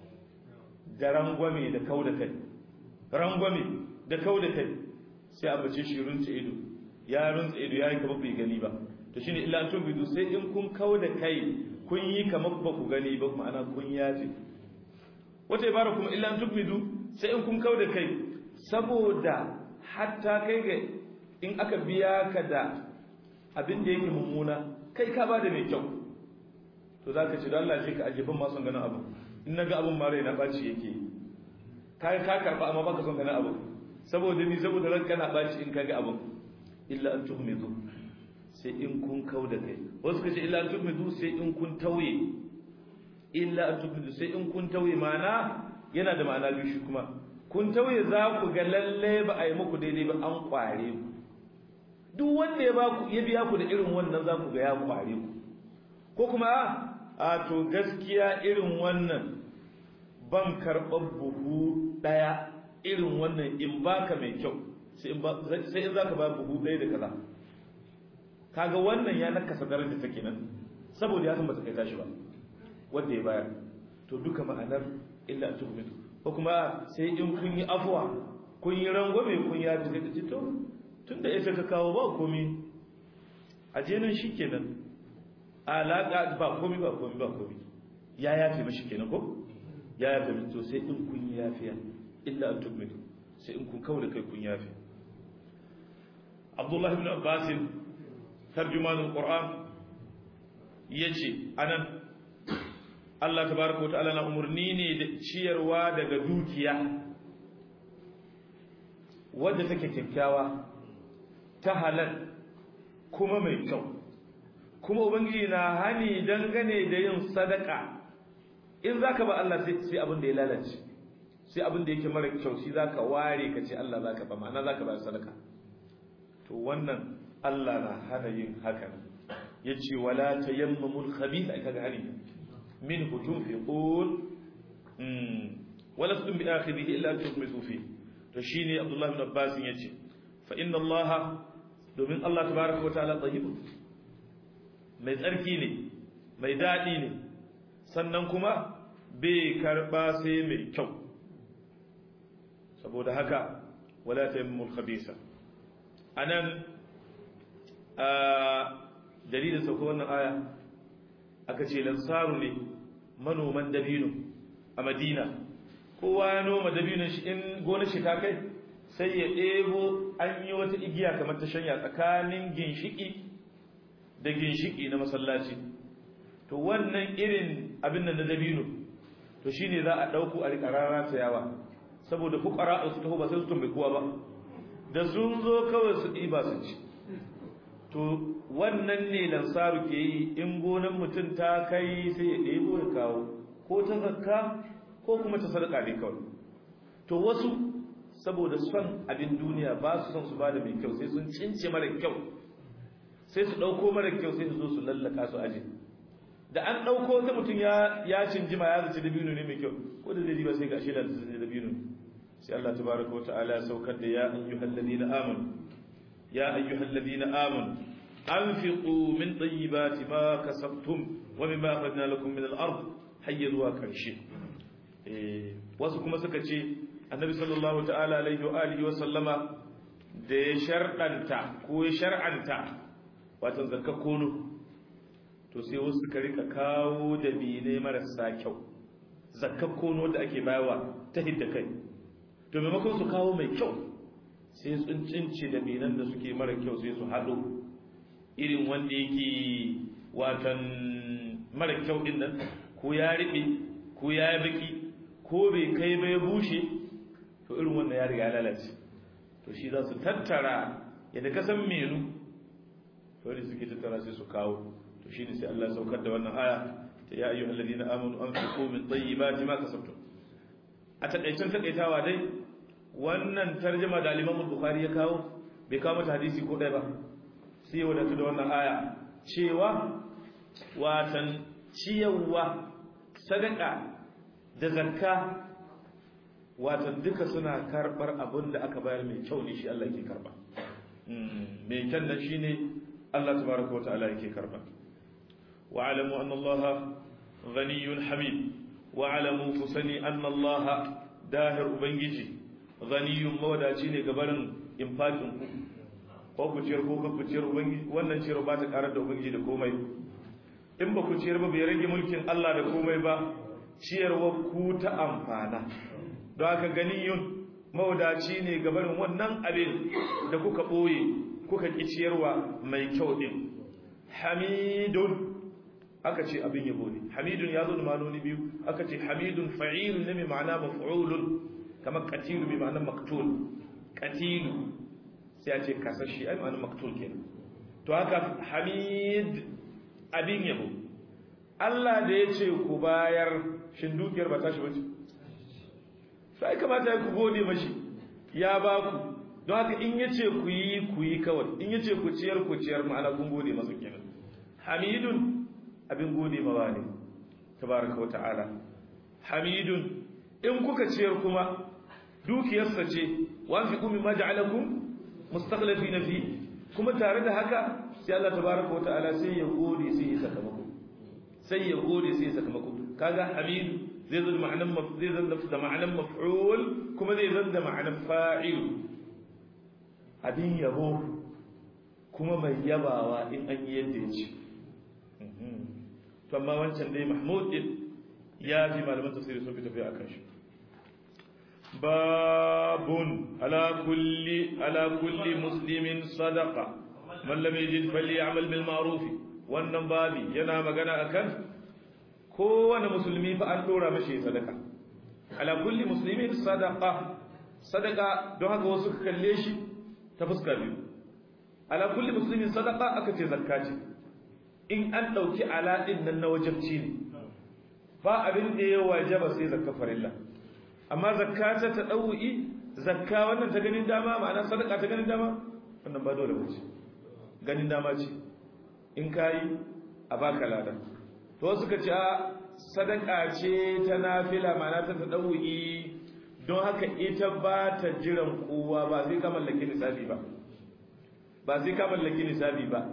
da rangwame da kauda kai rangwame da kauda kai sai a bace shi rinsa ido ya rinsa ido yayi kamar bai gani ba to shine illa an tubidu sai in kun kauda kai kun yi kamar ba ku gani ba ma'ana kun yafi wata ibara kuma illa an tubidu sai in kun kauda kai saboda hatta kai ga in aka biya ka da abin da yake mummuna kai ka ba da mai kyau to za ka ce da Allah shi ka aje ban ma son ganin abu in na ga abin ma na ɓaci yake ka ka karɓa amma baka son ganin abu saboda ni saboda ran kana ɓaci in ka ga abin illa an tuhmidu sai in kun kau da kai wasu ka ce illa an tuhmidu sai in kun tauye illa an tuhmidu sai in kun tauye ma'ana yana da ma'ana biyu shi kuma kun tauye za ku ga lalle ba a yi muku daidai ba an kware ku duk wanda ya ba ku ya biya ku da irin wannan za ku ga ya kware ku ko kuma a to gaskiya irin wannan ban karɓar buhu ɗaya irin wannan in baka mai kyau sai in za ka ba buhu ɗaya da kaza kaga wannan ya nakasa daraja ta kenan saboda ya san ba ta kai tashi ba wanda ya bayar to duka ma'anar illa an tuhmitu ko kuma sai in kun yi afuwa kun yi rangwame kun ya fi sai to tun da isa ka kawo ba komi a jenin shi kenan alaƙa ba komi ba komi ba komi ya yafe mashi kenan ko ya yafe mashi to sai in kun yi yafiya illa an tukmitu sai in kun kawo da kai kun yafe abdullahi ibn abbas tarjumanul qur'an yace anan Allah tabaraka wa ta'ala na umurni ne da ciyarwa daga dukiya wadda take kyakkyawa ta halal kuma mai kyau kuma ubangiji na hani dangane da yin sadaka in zaka ba Allah sai sai abin da ya lalace sai abin da yake mara kyau shi zaka ware ka ce Allah zaka ba ma'ana zaka ba sadaka to wannan Allah na hana yin haka yace wala tayammamul khabith kaga hani منه تنفقون ولستم بآخذه إلا أن تغمسوا فيه تشيني عبد الله بن عباس يجي فإن الله domin Allah tabaraka wataala tayyib mai tsarki ne mai dadi ne sannan kuma bai karba sai mai kyau saboda haka wala tayammul khabisa anan a dalilin sauko wannan aya aka ce lansaru ne manoman dabino a madina kowa ya noma dabinon shi in gona shi ta kai sai ya ɗebo an yi wata igiya kamar ta shanya tsakanin ginshiki da ginshiki na masallaci to wannan irin abin nan na dabino to shine za a ɗauko a riƙa rana ta yawa saboda fukara su taho ba sai su tumbe kowa ba da sun zo kawai su ɗiba su ci to wannan ne lansaru ke yi in gonan mutum ta kai sai ya ɗebo ya kawo ko ta zakka ko kuma ta sadaka ne kawai to wasu saboda son abin duniya ba su son su bada mai kyau sai sun cince mara kyau sai su ɗauko mara kyau sai su zo su lallaka su aje da an ɗauko ta mutum ya ya cinjima ya zaci dabino ne mai kyau ko da zai ba sai ga shi da zai dabino sai Allah tabaraka wa ta'ala ya saukar da ya ayyuhal ladina amanu ya ayyuhal ladina amanu anfiqu min tayyibati ma kasabtum wa mimma akhadna lakum min al-ard hayya zuwa karshe eh wasu kuma suka ce annabi sallallahu ta'ala alaihi wa alihi wa sallama da ya shar'anta ko ya shar'anta wato zakka kono to sai wasu suka rika kawo da bine marasa kyau zakka kono da ake bayarwa ta hidda kai to maimakon su kawo mai kyau sai sun cince da binan da suke mara kyau sai su haɗo irin wanda yake watan mara kyau din nan ko ya riɓe ko ya yi baki ko bai kai ba ya bushe to irin wannan ya riga lalace to shi za su tattara yadda ka san menu to ne suke tattara sai su kawo to shi ne sai Allah ya saukar da wannan aya ta ya ayyuhal ladina amanu anfiqu min tayyibati ma kasabtum a takaicen takaitawa dai wannan tarjuma da al-Imam Bukhari ya kawo bai kawo mata hadisi ko ɗaya ba sai ya wadatu da wannan aya cewa watan ciyawa sadaka da zakka wato duka suna karbar abin da aka bayar mai kyau ne shi Allah yake karba mai kyan nan shine Allah tabaraka wataala yake karba wa alamu anna Allah ghaniyyun hamid wa alamu kusani anna Allah dahir ubangiji ghaniyyun mawadaci ne gabarin infakin ku ko ku ciyar ko ku ciyar ubangiji wannan ciyar ba ta karar da ubangiji da komai in ba ku ciyar ba bai rage mulkin Allah da komai ba ciyarwa ku ta amfana don haka ganiyun mawadaci ne gabarin wannan abin da kuka ɓoye kuka ƙi ciyarwa mai kyau ɗin hamidun aka ce abin yabo ne hamidun ya zo da manoni biyu aka ce hamidun fa'ilun ne mai ma'ana maf'ulun kamar katilu mai ma'ana maktul katilu sai a ce kasashe ai ma'ana maktul kenan to haka hamid abin yabo Allah da ya ce ku bayar shin dukiyar ba tashi bace sai kamata ya ku gode mashi ya ba ku don haka in yace ku yi ku yi kawai in yace ku ciyar ku ciyar ma'ana kun gode masa kenan hamidun abin gode mawa ne tabaraka wa ta'ala hamidun in kuka ciyar kuma dukiyarsa ce wa fi kumi ma ja'alakum mustaqlifina fi kuma tare da haka sai Allah tabaraka wa ta'ala sai ya gode sai ya sakamako sai ya gode sai ya sakamako kaga hamidu zai zo da ma'anan zai zo da ma'anan maf'ul kuma zai zo da ma'anan fa'il abin yabo kuma mai yabawa in an yi yadda ya ce to amma wancan dai mahmud din ya fi malaman tafsiri sun fi tafiya akan shi babun ala kulli ala kulli muslimin sadaqa man lam yajid falyamal bil ma'ruf wannan babi yana magana akan kowane musulmi fa an dora mashi sadaka ala kulli muslimin sadaqa sadaka don haka wasu ka kalle shi ta fuska biyu ala kulli muslimin sadaqa aka ce zakka ce in an dauki ala din nan na wajibci ne ba abin da ya wajaba sai zakka farilla amma zakka ta tadawi zakka wannan ta ganin dama ma'ana sadaka ta ganin dama wannan ba dole ba ce ganin dama ce in kayi a baka ladan to suka ce sadaka ce ta nafila ma'ana ta tadawi don haka ita ba ta jiran kowa ba sai ka mallaki nisabi ba ba sai ka mallaki nisabi ba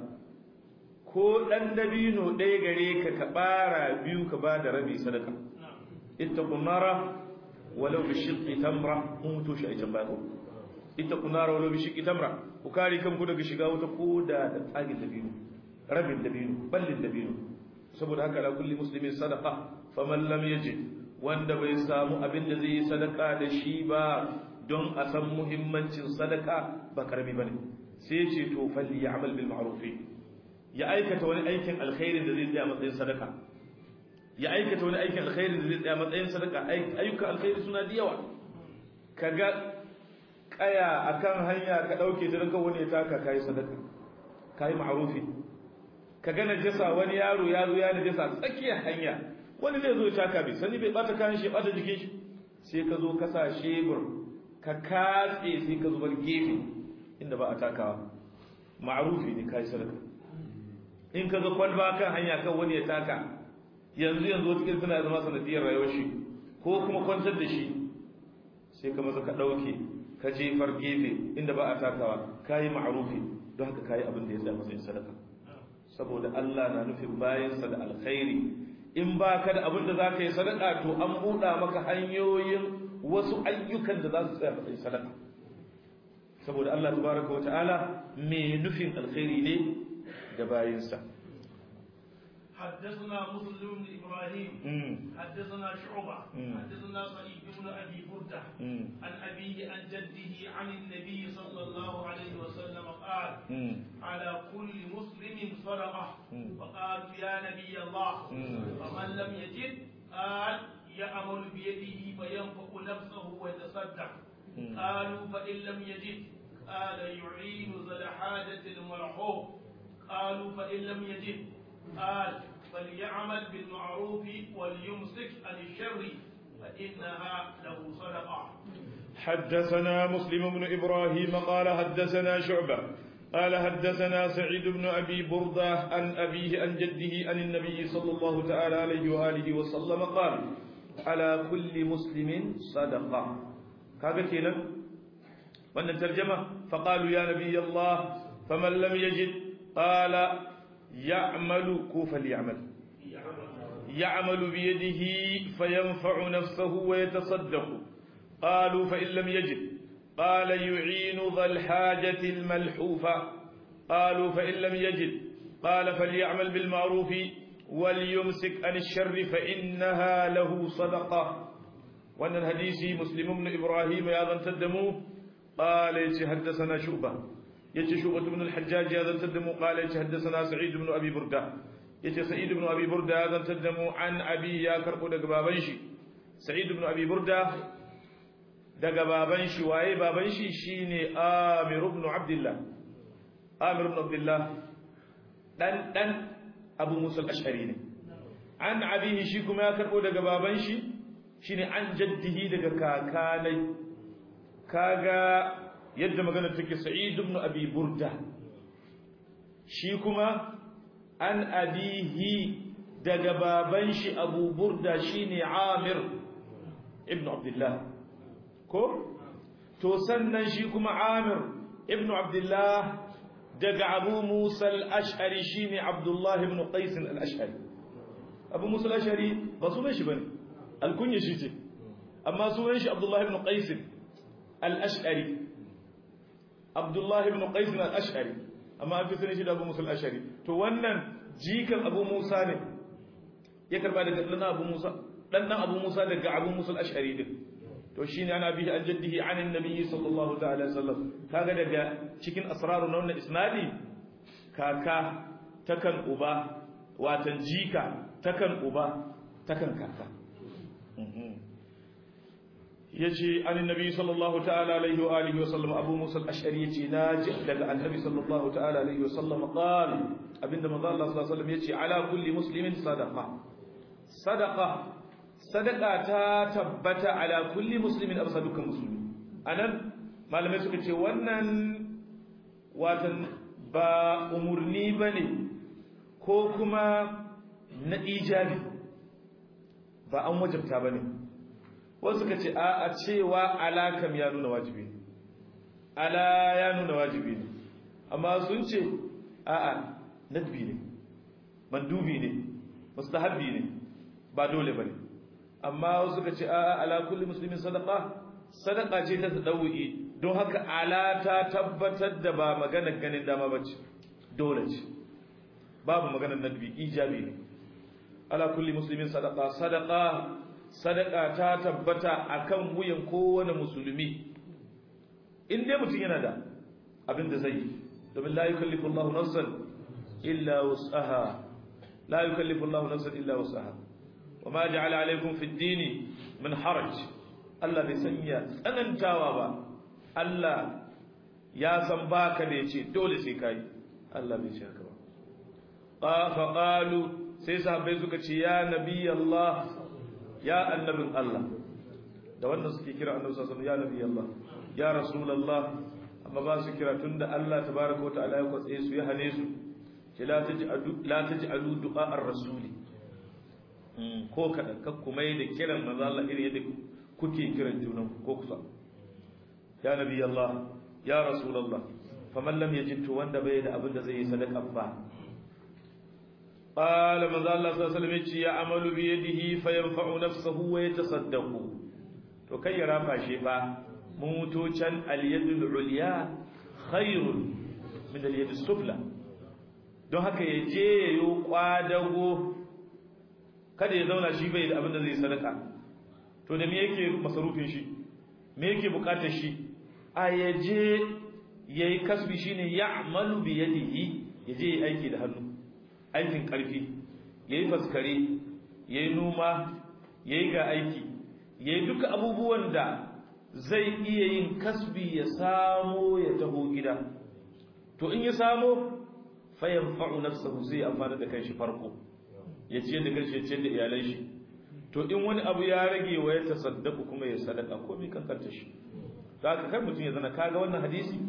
ko dan dabino ɗaya gare ka ka bara biyu ka ba da rabi sadaka ittaqun nara walau bi shiqqi tamra mun mutu shi a can bako ittaqun nara walau bi shiqqi tamra ku kare kanku daga shiga wata koda da tsagin dabino rabin dabino ballin dabino saboda haka la kulli muslimin sadaqa faman lam yajid wanda bai samu abin da zai yi sadaka da shi ba don a san muhimmancin sadaka ba karami bane sai ce to falli ya'mal bil ma'ruf ya aikata wani aikin alkhairin da zai tsaya matsayin sadaka ya aikata wani aikin alkhairin da zai tsaya matsayin sadaka ayyukan alkhairi suna da yawa kaga kaya akan hanya ka dauke ta ranka wani ya taka kai sadaka kai ma'rufi kaga najasa wani yaro ya zo ya najasa tsakiyar hanya wani zai zo ya taka bi sani bai bata kan shi bata jikin shi sai ka zo ka sa shebur ka katse sai ka zubar gefe inda ba a takawa ma'rufi ne kai sadaka in ka ga kwalba kan hanya kan wani ya taka yanzu yanzu wata kin tana zama sanadiyar rayuwar shi ko kuma kwantar da shi sai ka maza ka dauke ka jefar gefe inda ba a takawa kayi ma'rufi don haka kayi abin da ya sa masa sadaka saboda Allah na nufin bayansa da alkhairi in ba ka da abin da za ka yi sadaka to an buɗa maka hanyoyin wasu ayyukan da za su tsaya matsayin sadaka saboda Allah tabaraka wata'ala mai nufin alkhairi ne da bayinsa حدثنا مسلم بن ابراهيم حدثنا شعبه حدثنا سعيد بن ابي برده عن ابيه عن جده عن النبي صلى الله عليه وسلم قال على كل مسلم صدقه فقالوا يا نبي الله فمن لم يجد قال يعمل بيده فينفق نفسه ويتصدق قالوا فان لم يجد قال يعين ذا الحاجه المرحوم قالوا فان لم يجد قال فليعمل بالمعروف وليمسك عن الشر فإنها له صدقة حدثنا مسلم بن إبراهيم قال حدثنا شعبة قال حدثنا سعيد بن أبي بردة عن أبيه عن جده عن النبي صلى الله تعالى عليه وآله وسلم قال على كل مسلم صدقة كذا كينا وأن ترجمة فقالوا يا نبي الله فمن لم يجد قال يعمل كوفا ليعمل يعمل بيده فينفع نفسه ويتصدق قالوا فإن لم يجد قال يعين ذا الحاجة الملحوفة قالوا فإن لم يجد قال فليعمل بالمعروف وليمسك عن الشر فإنها له صدقة وأن الحديث مسلم بن إبراهيم يا ذن تدموه قال يتحدثنا شعبة يتي شعبة بن الحجاج يا ذن تدموه قال يتحدثنا سعيد بن أبي بردة يتي سعيد بن أبي بردة يا ذن تدموه عن أبي يا كربو دقبابنشي سعيد بن أبي بردة daga baban shi waye baban shi shine Amir ibn Abdullah Amir ibn Abdullah dan dan Abu Musa al-Ash'ari ne an abihi shi kuma ya karbo daga baban shi shine an jaddihi daga kakanai kaga yadda magana take Sa'id ibn Abi Burda shi kuma an abihi daga baban shi Abu Burda shine Amir ibn Abdullah ko to sannan shi kuma Amir ibn Abdullah daga Abu Musa al-Ash'ari shine Abdullah ibn Qais al-Ash'ari Abu Musa al-Ash'ari ba sunan shi bane alkunya shi ce amma sunan shi Abdullah ibn Qais al-Ash'ari Abdullah ibn Qais al-Ash'ari amma an fi sunan shi da Abu Musa al-Ash'ari to wannan jikan Abu Musa ne ya karba daga dan Abu Musa dan dan Abu Musa daga Abu Musa al-Ash'ari din to shine ana bihi an jaddihi an annabi sallallahu ta'ala sallam kaga daga cikin asraru na wannan isnadi kaka takan uba watan jika takan uba takan kaka yace an annabi sallallahu ta'ala alaihi wa alihi wa sallam abu musa al-ash'ari yace naji daga annabi sallallahu ta'ala alaihi wa sallam qala abinda manzo Allah sallallahu alaihi wa sallam yace ala kulli muslimin sadaqa sadaqa sadaka ta tabbata ala kulli muslimin absa dukkan musulmi anan malamai suka ce wannan watan ba umurni bane ko kuma na ijabi ba an wajabta bane wasu suka ce a a cewa alakam ya nuna wajibi ala ya nuna wajibi ne amma sun ce a a nadbi ne mandubi ne mustahabbi ne ba dole bane amma wasu suka ce a'a ala kulli muslimin sadaqa sadaqa ce ta tadawi don haka ala ta tabbatar da ba maganar ganin dama bace dole ce babu maganar nadbi ijabi ne ala kulli muslimin sadaqa sadaqa sadaqa ta tabbata akan wuyan kowane musulmi in dai mutum yana da abin da zai domin la yukallifu Allahu nafsan illa wus'aha la yukallifu Allahu nafsan illa wus'aha وما جعل عليكم في الدين من حرج Allah bai sanya tsanantawa ba Allah ya san baka da yace dole sai kai Allah bai ce haka ba fa qalu sai sahabbai suka ce ya nabi Allah ya annabin Allah da wannan suke kira annabi sallallahu alaihi wasallam ya nabi Allah ya rasulullah amma ba su kira tunda Allah tabaaraka wa ta'ala ya kwatse su ya hane su ce la taj'alu la taj'alu du'a ar-rasuli ko kaɗan kan kuma yi da kiran maza Allah iri yadda kuke kiran junan ko kusa ya nabi Allah ya rasulullah faman lam yajid to wanda bai da abin da zai yi sadaka ba qala maza Allah sallallahu alaihi wasallam ya amalu bi yadihi fayanfa'u nafsahu wa yatasaddaqu to kai ya rafa shi ba muto can al yadul ulya khairun min al yadus sufla don haka ya je yayo kwadago kada ya zauna shi bai da abin da zai sadaka to da me yake masarufin shi me yake bukatar shi a yaje yayi kasbi shine ya'malu bi yadihi yaje yayi aiki da hannu aikin karfi yayi faskare yayi noma yayi ga aiki yayi duka abubuwan da zai iya yin kasbi ya samo ya taho gida to in ya samo fa yanfa'u nafsahu zai amfana da kanshi farko ya ciyar da kanshi ya ciyar da iyalai shi to in wani abu ya rage wa ya tasaddaku kuma ya sadaka ko mai kankanta shi da haka kai mutum ya zana kaga wannan hadisi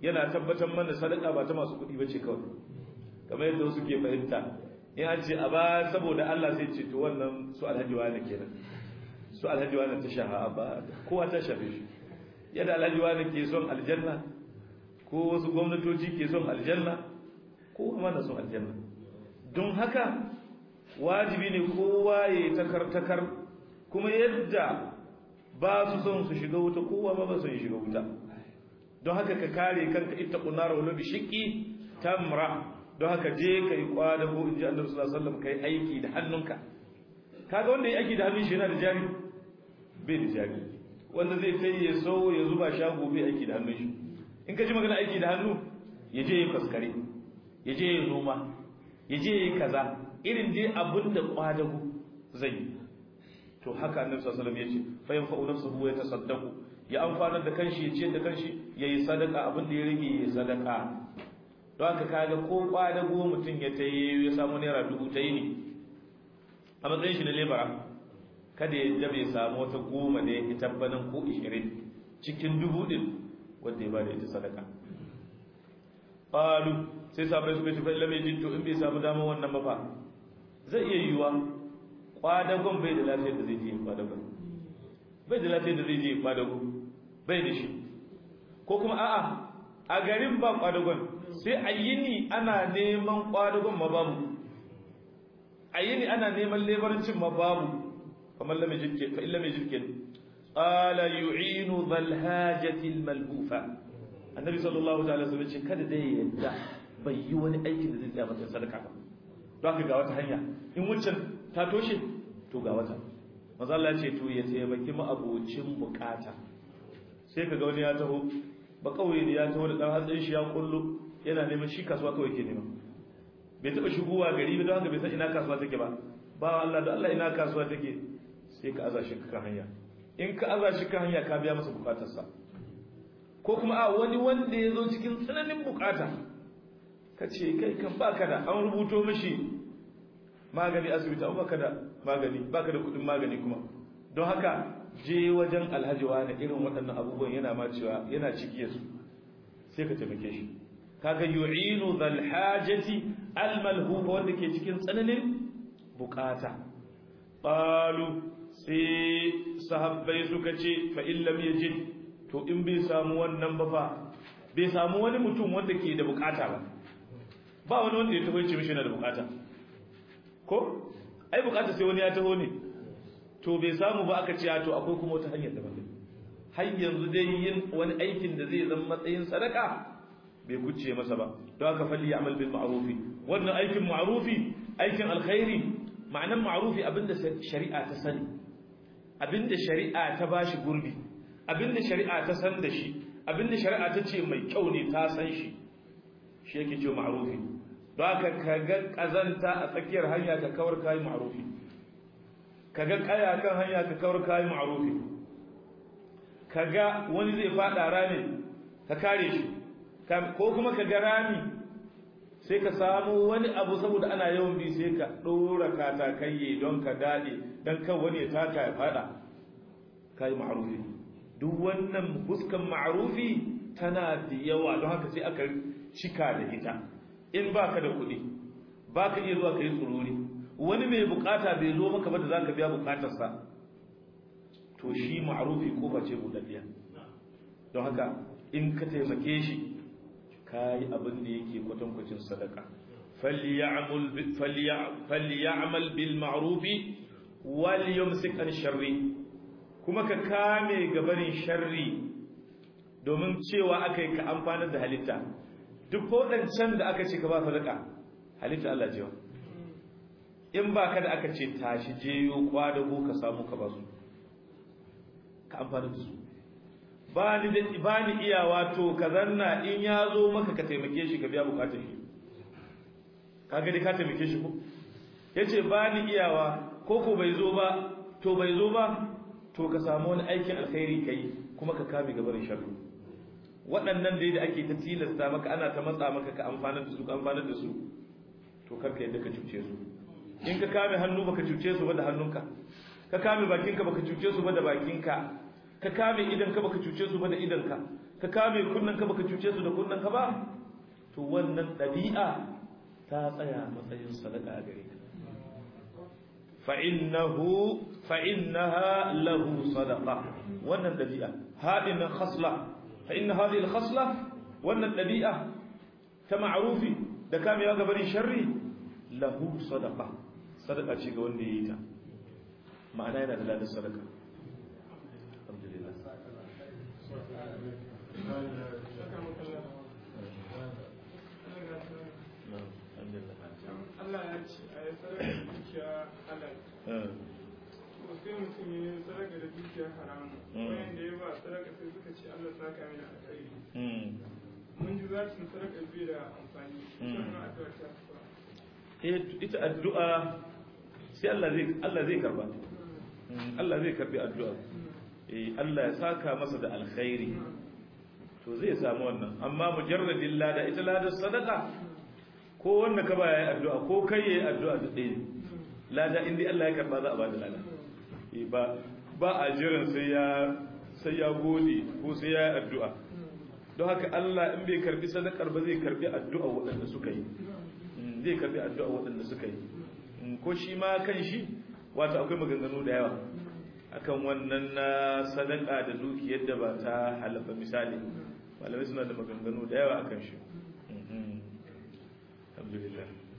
yana tabbatar mana sadaka ba ta masu kuɗi bace kawai kamar yadda wasu ke fahimta in an ce a ba saboda Allah sai ce to wannan su alhaji wani kenan su alhaji wani ta shaha ba kowa ta shafe shi yadda alhaji wani ke son aljanna ko wasu gwamnatoci ke son aljanna kowa ma na son aljanna don haka wajibi ne kowa ya takar takar kuma yadda ba su son su shiga wuta kowa ma ba su shiga wuta don haka ka kare kanka ita kunar wala bi shiqqi tamra don haka je kai kwada ko inji Annabi sallallahu alaihi wasallam kai aiki da hannunka kaga wanda ya aiki da hannun shi yana da jari bai da jari wanda zai kai ya so ya zuba shago bai aiki da hannun shi in ka ji magana aiki da hannu ya je ya faskare ya je ya noma ya je ya kaza irin dai abin da kwadago zai yi to haka annabi sallallahu alaihi wasallam yace fa yanfa'u nafsuhu wa yatasaddaqu ya amfanar da kanshi ya ce da kanshi yayi sadaka abin da ya rage yayi sadaka don haka kaga ko kwadago mutum ya tayi ya samu naira dubu tayi ne a matsayin shi na lebara kada ya jabe samu wata goma da ya tabbanan ko 20 cikin dubu din wanda ya bada ita sadaka qalu sai sabai suka ce fa illa mai jinto in bai samu dama wannan ba fa zai iya yiwa kwadagon bai da lafiyar da zai je kwadagon bai da lafiyar da zai je kwadago bai da shi ko kuma a'a a garin ba kwadagon sai a yini ana neman kwadagon ma babu a yini ana neman lebarancin ma babu kamar lamai jirke fa illa mai jirke qala yu'inu dhal hajati al malhufa annabi sallallahu alaihi wasallam ce kada dai yadda bai yi wani aikin da zai tsaya masa sadaka ba don haka ga wata hanya in wuccan ta toshe to ga wata maza Allah ce to ya taimaki mu abocin bukata sai kaga wani ya taho ba kauye ne ya taho da dan hatsin shi ya kullu yana neman shi kasuwa kawai ke nema bai taba shigowa gari ba don haka bai san ina kasuwa take ba ba Allah da Allah ina kasuwa take sai ka aza shi kan hanya in ka aza shi kan hanya ka biya masa bukatarsa ko kuma a wani wanda ya zo cikin tsananin bukata ka ce kai kan baka da an rubuto mishi magani asibiti an baka da magani baka da kudin magani kuma don haka je wajen alhaji wani irin waɗannan abubuwan yana ma cewa yana ciki su sai ka taimake shi kaga yu'inu dhal hajati al malhufa wanda ke cikin tsananin bukata qalu sai sahabbai suka ce fa illam yajid to in bai samu wannan ba fa bai samu wani mutum wanda ke da bukata ba ba wani wanda ya taho ya ce mishi yana da bukata ko ai bukata sai wani ya taho ne to bai samu ba aka ce to akwai kuma wata hanyar daban har yanzu dai yin wani aikin da zai zama matsayin sadaka bai kuce masa ba don haka falli ya'mal bil ma'rufi wannan aikin ma'rufi aikin alkhairi ma'anan ma'rufi abinda shari'a ta sani abinda shari'a ta bashi gurbi abinda shari'a ta san da shi abinda shari'a ta ce mai kyau ne ta san shi shi yake ce ma'rufi don haka ka ga kazanta a tsakiyar hanya ka kawar kayi ma'rufi ka ga kaya kan hanya ka kawar kayi ma'rufi ka ga wani zai fada rami ka kare shi ko kuma ka ga rami sai ka samu wani abu saboda ana yawan bi sai ka dora katakayye don ka dade don kan wani ya taka ya fada kayi ma'rufi duk wannan huskan ma'rufi tana da yawa don haka sai aka cika da ita in baka da kuɗi baka iya zuwa kai tsururi wani mai bukata bai zo maka ba da zaka biya bukatarsa to shi ma'rufi kofa ce budaddiya don haka in ka taimake shi kai abin da yake kwatankwacin sadaka falyamal falyamal bil ma'rufi wal yumsik an sharri kuma ka kame gabarin sharri domin cewa akai ka amfanar da halitta duk waɗancan da aka ce ka ba sadaka halitta Allah ce in ba ka da aka ce tashi jeyo kwadago ka samu ka ba su ka amfana da su ba ni da ba ni iyawa to ka zanna in ya zo maka ka taimake shi ka biya bukatar shi ka ga dai ka taimake shi ko yace ba ni iyawa ko ko bai zo ba to bai zo ba to ka samu wani aikin alkhairi kai kuma ka kame gabarin sharri waɗannan dai da ake ta tilasta maka ana ta matsa maka ka amfanar da su ka amfanar da su to karka yadda ka cuce su in ka kame hannu baka cuce su ba da hannunka ka kame bakinka baka cuce su ba da bakinka ka kame idan ka baka cuce su ba da idan ka ka kame kunnan ka baka cuce su da kunnan ka ba to wannan ɗabi'a ta tsaya matsayin sadaka a gare ka fa innahu fa innaha lahu sadaqa wannan ɗabi'a hadin khasla fa inna hadhihi al-khasla wannan ɗabi'a ta ma'rufi da kamewa ga barin sharri lahu sadaqa sadaka ce ga wanda yayi ta ma'ana yana da ladan sadaka alhamdulillah Allah ya ce a yi sadaka da dukiya halal. To sai mutum ya yi sadaka da dukiya haramu. Wayan da ya ba sadaka sai suka ce Allah saka mini alkhairi. Mun ji zacin sadaka bai da amfani. Wannan addu'a ta fa. eh ita addu'a sai Allah zai Allah zai karba Allah zai karbi addu'a eh Allah ya saka masa da alkhairi to zai samu wannan amma mujarradin lada ita lada sadaka ko wanda ka baya yi addu'a ko kai yayi addu'a da ɗaya lada indai Allah ya karba za a bada lada eh ba ba a jiran sai ya sai ya gode ko sai ya yi addu'a don haka Allah in bai karbi sadakar ba zai karbi addu'a waɗanda suka yi zai karbi addu'a waɗanda suka yi ko shi ma kan shi wato akwai maganganu da yawa akan wannan na sadaka da dukiyar da ba ta halafa misali malamai suna da maganganu da yawa akan shi alhamdulillah